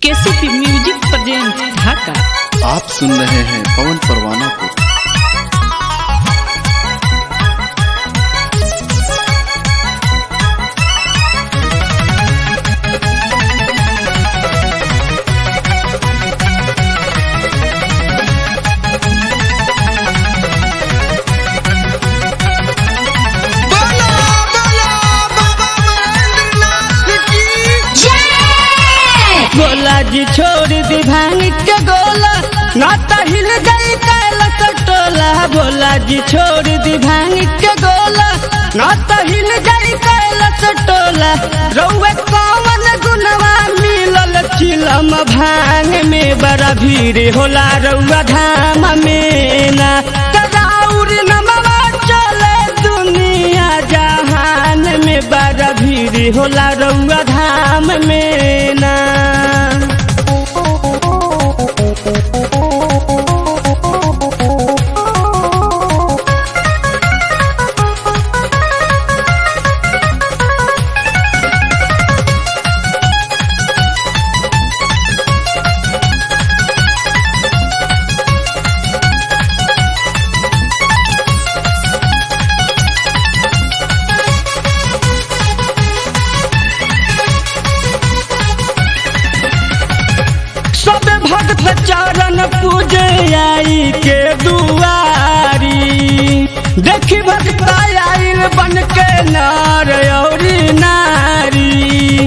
KCP music present ढाका आप सुन रहे हैं पवन परवाना को गोला जी छोड़ दी भांग के गोला नाता हिल गई कैलस टोला भोला जी छोड़ दी भांग के गोला नाता हिल गई कैलस टोला रउए कौन गुनवा मिलल चिलम भांग में बड़ा भीड़ होला रउआ धाम में ना तराउर नमवा चले दुनिया जहान में बड़ा भीड़ होला रउआ धाम में ना सब भक्त चरण पूजे आई के दुआरी देखी भक्त आइल बन के नार औरी नारी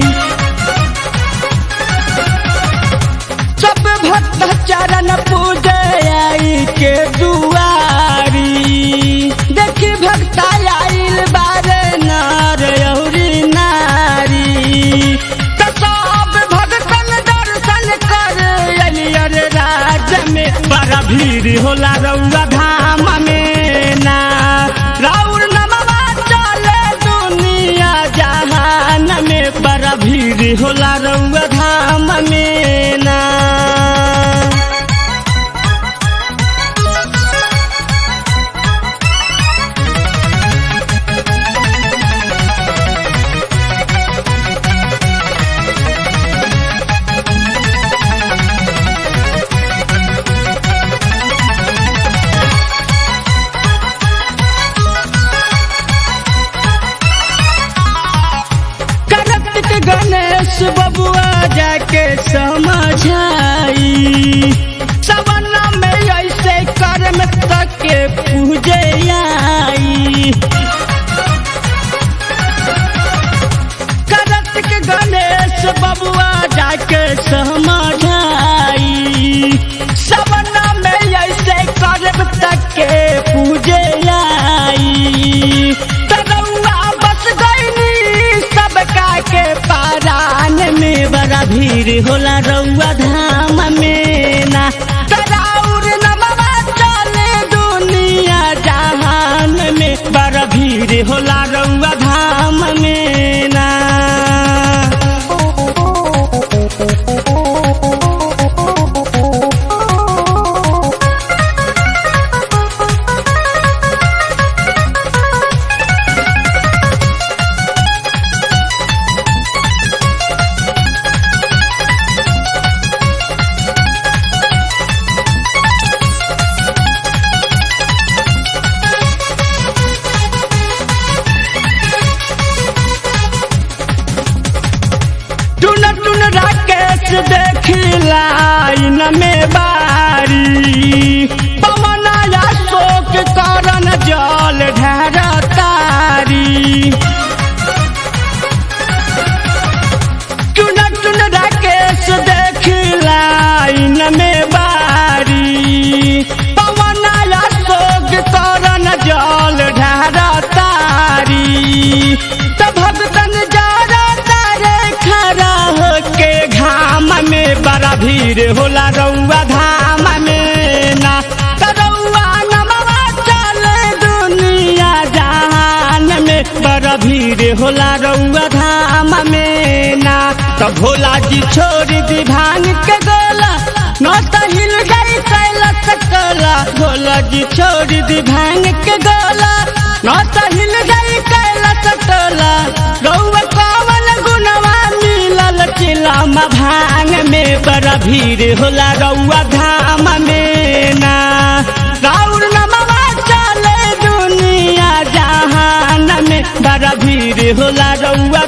सब भक्त चरण पूजे आई के दुआरी देखी भक्त आइल बारे नार औरी नारी त सब भक्तन दर्शन कर अलियर राज में बड़ा भीड़ होला रउआ धाम में ना राउर नमवा चले दुनिया जहान में बड़ा भीड़ होला रउआ धाम में ना कार्तिक गणेश बबुआ जाके समझाई सवना में ऐसे कर्म तक के पूजे आई कार्तिक गणेश बबुआ जाके समझाई सवना में ऐसे कर्म तक के पूजे आई तरौआ बस गईनी सबका के पारान में बड़ा भीड़ होला रउआ धाम में ना तराउर नमवा चले दुनिया जहान में बड़ा भीड़ होला रउआ धाम में ना टुन टुन राकेश देखी लाइन में बारी पवनाया शोक करन जल ढेर तारी टुन टुन राकेश देखी लाइन में बारी पवनाया शोक करन जल ढेर तारी त भगतन जरा तारे खड़ा होके घाम में बड़ा भीड़ होला रउआ धाम में ना त रउआ नमवा चले दुनिया जहान में बड़ा भीड़ होला रउआ धाम में ना त भोला जी छोड़ दी भांग के गोला न त हिल गई कैलस कला भोला जी छोड़ दी भांग के गोला न त हिल गई कैलस टोला रउआ कवन गुनवा मिलल चिलम भांग में बड़ा भीड़ होला रउआ धाम में ना राउर नमवा चले दुनिया जहान में बड़ा भीड़ होला रउआ